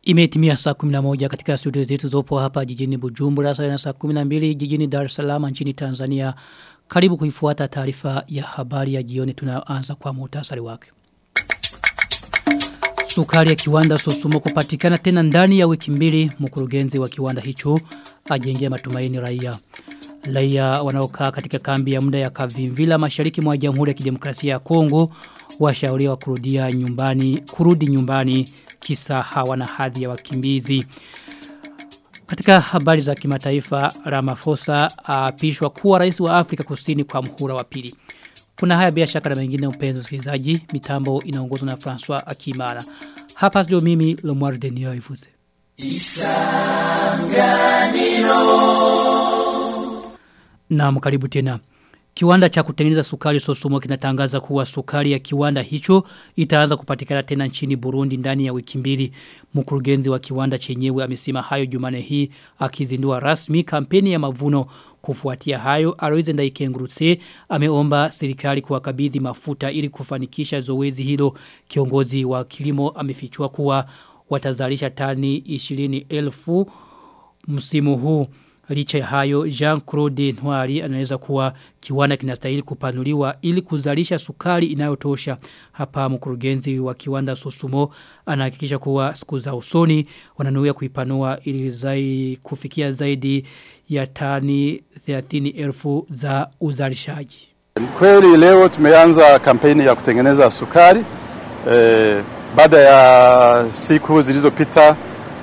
Imetimia saa 11 katika studio zetu zopo hapa jijini Bujumbura saa na saa 12 jijini Dar es Salaam nchini Tanzania. Karibu kuifuata taarifa ya habari ya jioni tunaanza kwa muhtasari wake. Sukari ya kiwanda Sosumo kupatikana tena ndani ya wiki mbili mkurugenzi wa kiwanda hicho ajengea matumaini raia. Raia wanaokaa katika kambi ya muda ya Kavimvila mashariki mwa Jamhuri ya Kidemokrasia ya Kongo washauriwa kurudia nyumbani kurudi nyumbani kisa hawana hadhi ya wakimbizi. Katika habari za kimataifa Ramaphosa aapishwa kuwa rais wa Afrika Kusini kwa mhula wa pili. Kuna haya bila shaka na mengine mpenzi msikilizaji, mitambo inaongozwa na François Akimana. Hapa ndio mimi Lomar Denio Ivuze. Isanganiro. Na karibu tena. Kiwanda cha kutengeneza sukari Sosumo kinatangaza kuwa sukari ya kiwanda hicho itaanza kupatikana tena nchini Burundi ndani ya wiki mbili. Mkurugenzi wa kiwanda chenyewe amesema hayo Jumane hii akizindua rasmi kampeni ya mavuno kufuatia hayo Aloise Ndaikengurutse ameomba serikali kuwakabidhi mafuta ili kufanikisha zoezi hilo. Kiongozi wa kilimo amefichua kuwa watazalisha tani 20,000 msimu huu. Licha ya hayo, Jean-Claude Ntwari anaweza kuwa kiwanda kinastahili kupanuliwa ili kuzalisha sukari inayotosha. Hapa mkurugenzi wa kiwanda Sosumo anahakikisha kuwa siku za usoni wananuia kuipanua ili zai kufikia zaidi ya tani 30,000 za uzalishaji. Kweli leo tumeanza kampeni ya kutengeneza sukari. E, baada ya siku zilizopita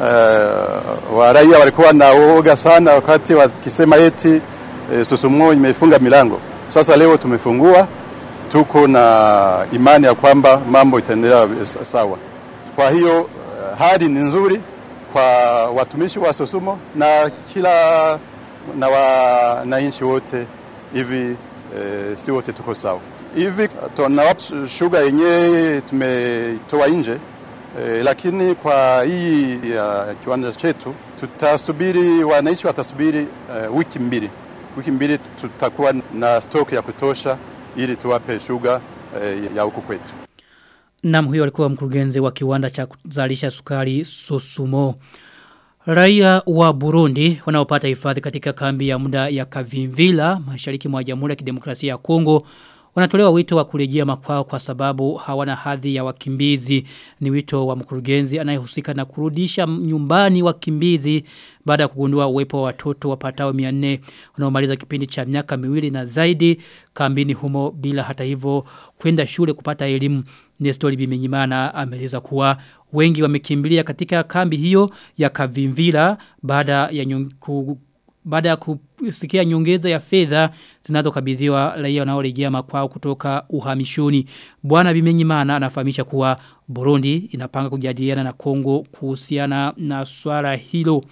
Uh, wa raia walikuwa na uoga sana wakati wakisema eti e, Sosumo imefunga milango. Sasa leo tumefungua, tuko na imani ya kwamba mambo itaendelea sawa. Kwa hiyo uh, hali ni nzuri kwa watumishi wa Sosumo na kila na wananchi wote hivi e, si wote tuko sawa hivi. Tuna shuga yenyewe tumetoa nje E, lakini kwa hii ya kiwanda chetu tutasubiri, wananchi watasubiri uh, wiki mbili. Wiki mbili tutakuwa na stock ya kutosha ili tuwape shuga uh, ya huku kwetu. Nam huyo alikuwa mkurugenzi wa kiwanda cha kuzalisha sukari Sosumo. Raia wa Burundi wanaopata hifadhi katika kambi ya muda ya Kavimvila mashariki mwa Jamhuri ya Kidemokrasia ya Kongo wanatolewa wito wa kurejea makwao kwa sababu hawana hadhi ya wakimbizi ni wito wa mkurugenzi anayehusika na kurudisha nyumbani wakimbizi baada ya kugundua uwepo wa watoto wapatao 400 wanaomaliza kipindi cha miaka miwili na zaidi kambini humo bila hata hivyo kwenda shule kupata elimu Nestori Bimenyimana ameleza kuwa wengi wamekimbilia katika kambi hiyo ya Kavimvila baada ya nyungu, baada ya kusikia nyongeza ya fedha zinazokabidhiwa raia wanaorejea makwao kutoka uhamishoni. Bwana Bimenyimana anafahamisha kuwa Burundi inapanga kujadiliana na Kongo kuhusiana na swala hilo.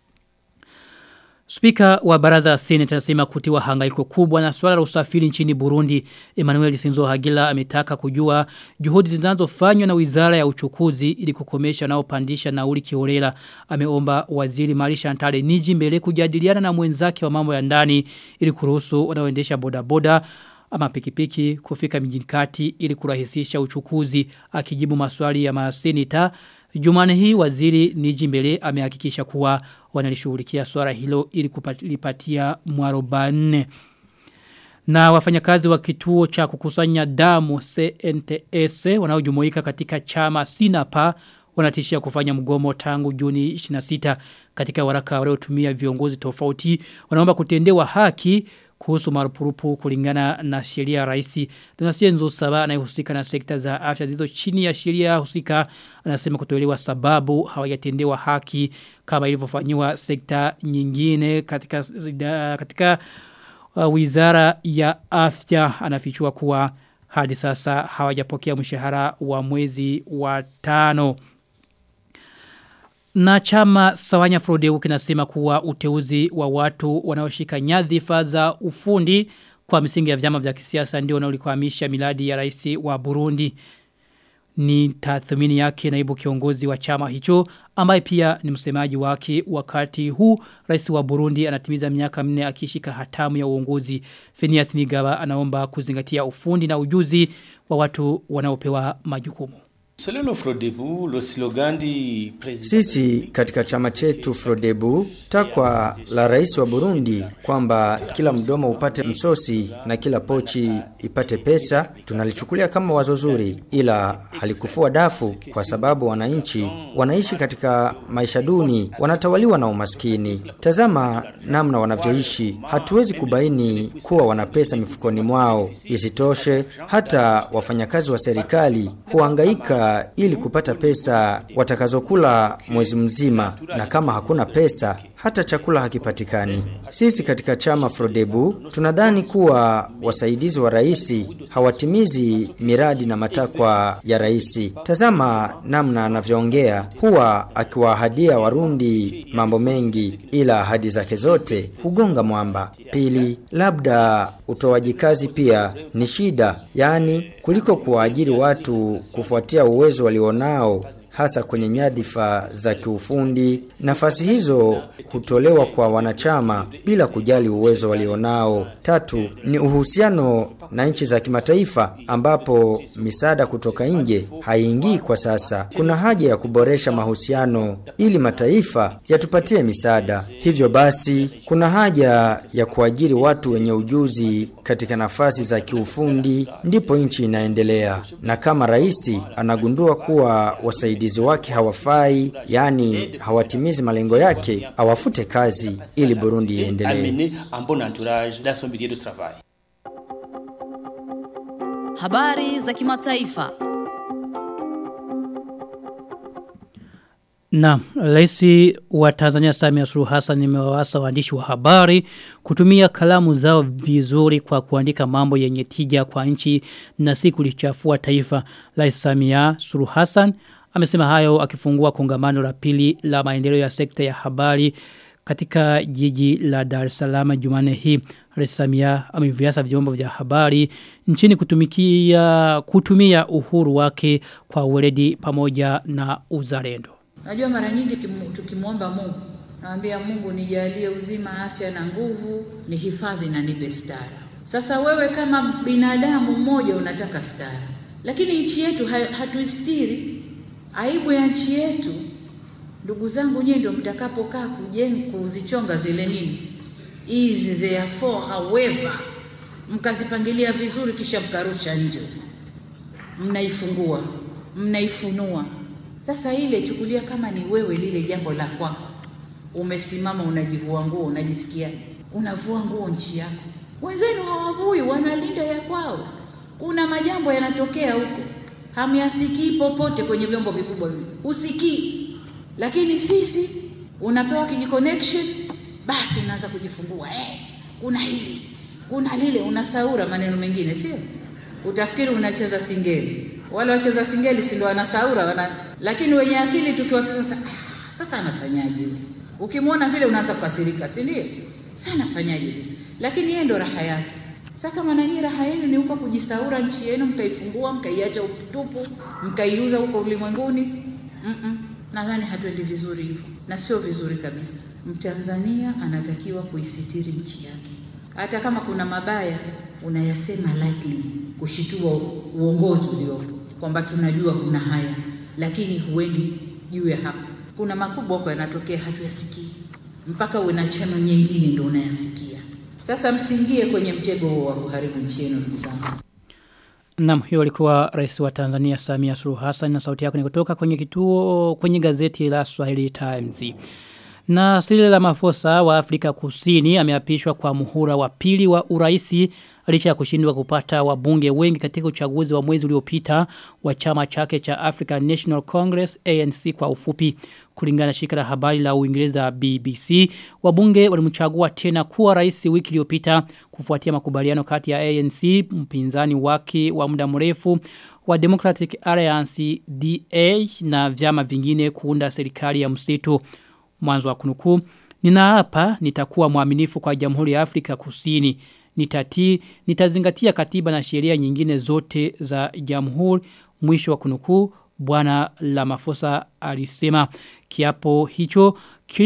Spika wa baraza la Senate anasema kutiwa hangaiko kubwa na swala la usafiri nchini Burundi. Emmanuel Sinzo Hagila ametaka kujua juhudi zinazofanywa na Wizara ya Uchukuzi ili kukomesha na upandisha nauli kiholela. Ameomba Waziri Marisha Antale Niji mbele kujadiliana na mwenzake wa mambo ya ndani ili kuruhusu wanaoendesha bodaboda ama pikipiki kufika mjini kati ili kurahisisha uchukuzi akijibu maswali ya masenita Jumane hii waziri Nijimbele amehakikisha kuwa wanalishughulikia swala hilo ili kulipatia mwarobane. Na wafanyakazi wa kituo cha kukusanya damu CNTS wanaojumuika katika chama Sinapa wanatishia kufanya mgomo tangu Juni 26 katika waraka waliotumia viongozi tofauti wanaomba kutendewa haki kuhusu marupurupu kulingana na sheria ya rais. Donasie Nzosaba anayehusika na sekta za afya zilizo chini ya sheria husika anasema kutolewa sababu hawajatendewa haki kama ilivyofanywa sekta nyingine katika katika uh, wizara ya afya anafichua kuwa hadi sasa hawajapokea mshahara wa mwezi wa tano. Na chama Sawanya Frodeu kinasema kuwa uteuzi wa watu wanaoshika nyadhifa za ufundi kwa misingi ya vyama vya kisiasa ndio unaolikwamisha miladi ya rais wa Burundi. Ni tathmini yake naibu kiongozi wa chama hicho ambaye pia ni msemaji wake wakati huu rais wa Burundi anatimiza miaka minne akishika hatamu ya uongozi. Phineas Nigaba anaomba kuzingatia ufundi na ujuzi wa watu wanaopewa majukumu. Sisi katika chama chetu Frodebu, takwa la rais wa Burundi kwamba kila mdomo upate msosi na kila pochi ipate pesa, tunalichukulia kama wazo zuri, ila halikufua dafu kwa sababu wananchi wanaishi katika maisha duni, wanatawaliwa na umaskini. Tazama namna wanavyoishi, hatuwezi kubaini kuwa wana pesa mifukoni mwao. Isitoshe, hata wafanyakazi wa serikali huhangaika ili kupata pesa watakazokula mwezi mzima, na kama hakuna pesa hata chakula hakipatikani. Sisi katika chama Frodebu tunadhani kuwa wasaidizi wa rais hawatimizi miradi na matakwa ya rais. Tazama namna anavyoongea, huwa akiwaahadia Warundi mambo mengi, ila ahadi zake zote hugonga mwamba. Pili, labda utoaji kazi pia ni shida, yaani kuliko kuwaajiri watu kufuatia uwezo walionao hasa kwenye nyadhifa za kiufundi. Nafasi hizo hutolewa kwa wanachama bila kujali uwezo walionao. Tatu ni uhusiano na nchi za kimataifa ambapo misaada kutoka nje haiingii kwa sasa. Kuna haja ya kuboresha mahusiano ili mataifa yatupatie misaada. Hivyo basi, kuna haja ya kuajiri watu wenye ujuzi katika nafasi za kiufundi, ndipo nchi inaendelea. Na kama rais anagundua kuwa wasaidizi wake hawafai, yani hawatimizi malengo yake, awafute kazi ili Burundi iendelee. Habari za kimataifa. Na rais wa Tanzania Samia Suluhu Hassan imewawasa waandishi wa habari kutumia kalamu zao vizuri kwa kuandika mambo yenye tija kwa nchi na si kulichafua taifa. Rais Samia Suluhu Hassan amesema hayo akifungua kongamano la pili la maendeleo ya sekta ya habari katika jiji la Dar es Salaam Jumanne hii. Rais Samia ameviasa vyombo vya habari nchini kutumikia kutumia uhuru wake kwa weledi pamoja na uzalendo. Najua mara nyingi tukimwomba Mungu, naambia Mungu nijalie uzima, afya na nguvu, nihifadhi na nipe stara. Sasa wewe kama binadamu mmoja unataka stara, lakini nchi yetu hatuistiri. Aibu ya nchi yetu, ndugu zangu, nyewe ndio mtakapokaa kujenga kuzichonga zile nini is therefore however, mkazipangilia vizuri, kisha mkarusha nje, mnaifungua mnaifunua sasa ile chukulia kama ni wewe lile jambo la kwako. Umesimama unajivua nguo, unajisikia unavua nguo nchi yako. Wenzenu hawavui, wanalinda ya kwao. Kuna majambo yanatokea huko. Hamyasikii popote kwenye vyombo vikubwa hivi. Usikii. Lakini sisi unapewa kijiconnection basi unaanza kujifungua. Eh, kuna hili, kuna lile, unasaura maneno mengine, sio? Utafikiri unacheza singeli. Wale wacheza singeli si ndio wanasaura wana lakini wenye akili tukiwa sasa ah, sasa anafanyaje yule? Ukimwona vile unaanza kukasirika, si ndio? Sasa anafanyaje yule? Lakini yeye ndo raha yake. Sasa kama nanyi raha yenu ni huko kujisaura nchi yenu mkaifungua mkaiacha utupu mkaiuza huko ulimwenguni, mm -mm. Nadhani hatuendi vizuri hivyo, na sio vizuri kabisa. Mtanzania anatakiwa kuisitiri nchi yake, hata kama kuna mabaya unayasema lightly, kushitua uongozi uliopo kwamba tunajua kuna haya lakini huendi juu ya hapo. Kuna makubwa huko yanatokea hatuyasikii, mpaka uwe na chano nyingine ndio unayasikia. Sasa msingie kwenye mtego huo wa kuharibu nchi yenu, ndugu zangu. Naam, hiyo alikuwa rais wa Tanzania Samia Suluhu Hassan na sauti yako ni kutoka kwenye kituo kwenye gazeti la Swahili Times. Na Cyril Ramaphosa wa Afrika Kusini ameapishwa kwa muhula wa pili wa uraisi licha ya kushindwa kupata wabunge wengi katika uchaguzi wa mwezi uliopita wa chama chake cha African National Congress ANC kwa ufupi kulingana na shirika la habari la Uingereza BBC wabunge walimchagua tena kuwa rais wiki iliyopita kufuatia makubaliano kati ya ANC mpinzani wake wa muda mrefu wa Democratic Alliance DA na vyama vingine kuunda serikali ya msitu mwanzo wa kunukuu ninaapa nitakuwa mwaminifu kwa Jamhuri ya Afrika Kusini nitati nitazingatia katiba na sheria nyingine zote za jamhuri mwisho wa kunukuu bwana Lamafosa alisema kiapo hicho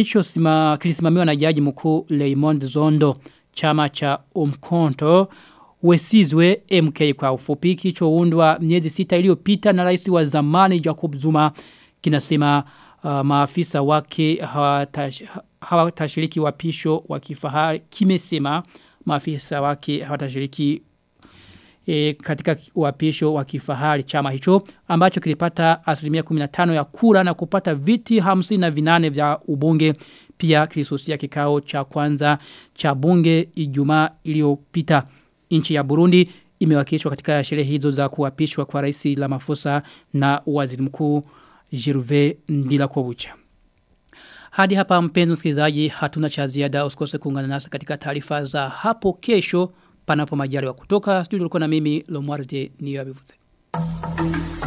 kilichosimamiwa na jaji mkuu Raymond Zondo chama cha Umkonto Wesizwe MK kwa ufupi kilichoundwa miezi sita iliyopita na rais wa zamani Jacob Zuma kinasema uh, maafisa wake hawatashiriki wapisho wa kifahari kimesema maafisa wake hawatashiriki e, katika uapisho wa kifahari chama hicho ambacho kilipata asilimia 15 ya kura na kupata viti 58 vya ubunge pia kilisusia kikao cha kwanza cha bunge Ijumaa iliyopita nchi ya Burundi imewakilishwa katika sherehe hizo za kuapishwa kwa rais Ramaphosa na waziri mkuu Gervais Ndilakobucha hadi hapa mpenzi msikilizaji hatuna cha ziada usikose kuungana nasi katika taarifa za hapo kesho panapo majaliwa kutoka studio tulikuwa na mimi Lomwarde Niyabivuze.